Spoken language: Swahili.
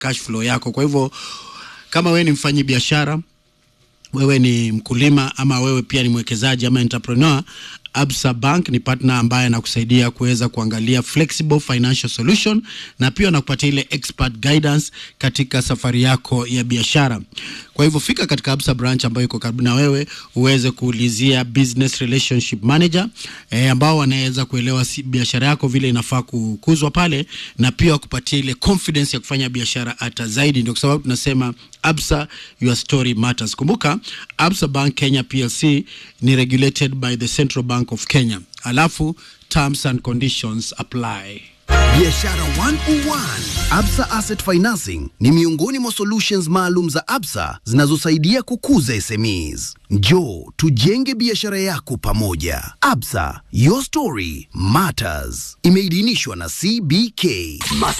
cash flow yako. Kwa hivyo kama wewe ni mfanyi biashara, wewe ni mkulima, ama wewe pia ni mwekezaji ama entrepreneur, Absa Bank ni partner ambaye anakusaidia kuweza kuangalia flexible financial solution na pia anakupatia ile expert guidance katika safari yako ya biashara. Kwa hivyo fika katika Absa branch ambayo iko karibu na wewe uweze kuulizia business relationship manager eh, ambao wanaweza kuelewa si, biashara yako vile inafaa kukuzwa pale na pia kupatia ile confidence ya kufanya biashara hata zaidi. Ndio kwa sababu tunasema Absa, your story matters. Kumbuka Absa Bank Kenya PLC ni regulated by the Central Bank of Kenya, alafu terms and conditions apply. Biashara 101 Absa Asset Financing ni miongoni mwa solutions maalum za Absa zinazosaidia kukuza SMEs. Njoo tujenge biashara yako pamoja. Absa, your story matters. Imeidhinishwa na CBK.